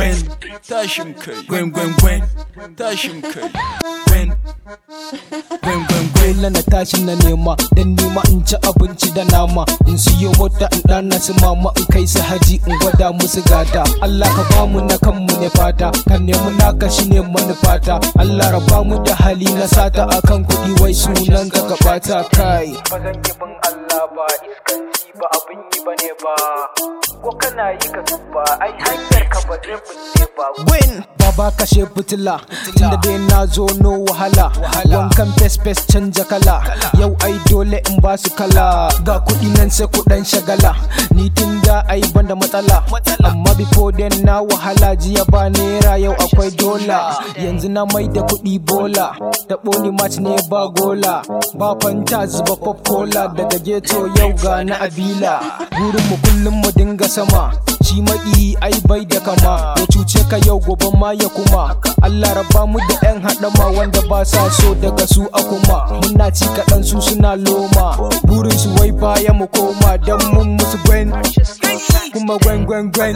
Gwen, tashin kai. Gwen, Gwen, Gwen, tashin kai. Gwen, Gwen, Gwen, Gwen. dole na tashi na nema dan nema in ci abinci da nama in siyo mota in dana su mama in kai su haji in gwada musu gata Allah ka bamu na kanmu ne fata ka nemi naka shi ne manufata Allah raba mu da hali na sata akan kuɗi wai sunan ka ka bata kai ba zan yi bin Allah ba iskanci ba abin yi ba ne ba ko kana yi ka tuba ai hanyar ka ba zai bulle ba win baba kashe fitila tunda dai na zo no wahala wankan fes fes canja kala yau ai dole in ba su kala ga kuɗi nan sai kuɗan shagala ni tun da ai banda matsala amma before then na wahala jiya ba naira yau akwai dola yanzu na mai da kuɗi bola da ɓoni match ne ba gola ba fanta zuba pop cola daga ghetto yau ga na abila burin mu kullum mu dinga sama shi maƙi ai bai da kama ya cuce ka yau gobe ma ya kuma Allah raba mu da yan haɗama wanda ba sa so daga su a kuma muna ci kaɗan su suna loma burin su wai baya mu koma dan mun musu gwen kuma gwen gwen gwen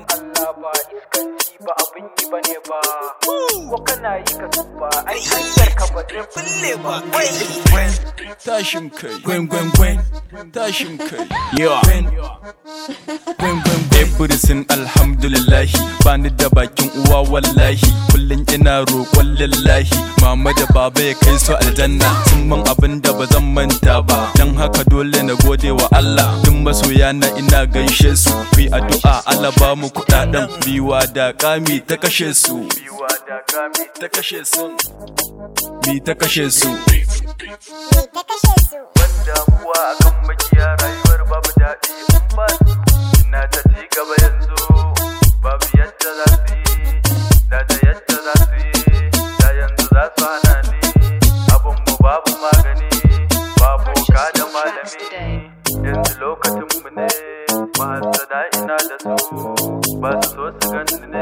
ba abin yi ba ne ba ko kana yi ka tuba ai hanyar ka ba zai bulle ba Gwen, tashin kai. Gwen, Gwen, Gwen, tashin kai. Yeah. Gwen, Gwen, Gwen, Gwen. Everything alhamdulillahi bani da bakin uwa wallahi kullum ina roƙon lillahi mama da baba ya kai su aljanna sun man abin da ba zan manta ba dan haka dole na gode wa Allah duk masoya na ina gaishe su fi addu'a Allah ba mu kudaden biwa da kami ta kashe su biwa da kami ta kashe su mi ta kashe su ta kashe su. damuwa akan makiya rayuwar babu daɗi in ba su ina ta ci gaba yanzu babu yadda za su yi da da yadda za su yi da yanzu za su hana ni abin mu babu magani babu ka da malami yanzu lokacin mu ne mahasada ina da su ba su so su gani ne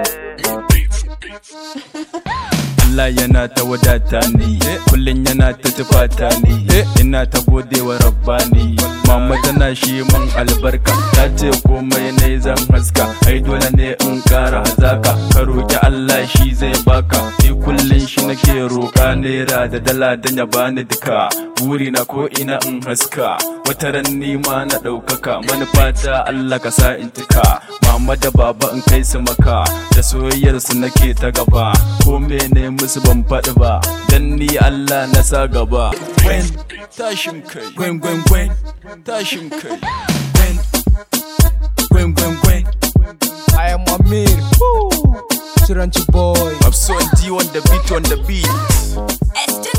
Allah yana ta wadata ni kullum yana ta tufata ni ina ta gode wa rabbani mama tana shi man albarka ta ce komai ne zan haska ai dole ne in kara hazaka ka roki Allah shi zai baka ni kullum shi nake roka naira da dala dan ya bani duka buri na ko ina in haska wata ran ni ma na ɗaukaka manufata Allah ka sa in tuka mama da baba in kai su maka da soyayyar su nake ta gaba ko mene musu ban faɗi ba dan ni Allah na sa gaba Gwen, tashin kai. Gwen, Gwen, Gwen, tashin kai. Gwen, Gwen, Gwen, Gwen. I am Amir Chiranchi boy I'm so D on the beat on the beat It's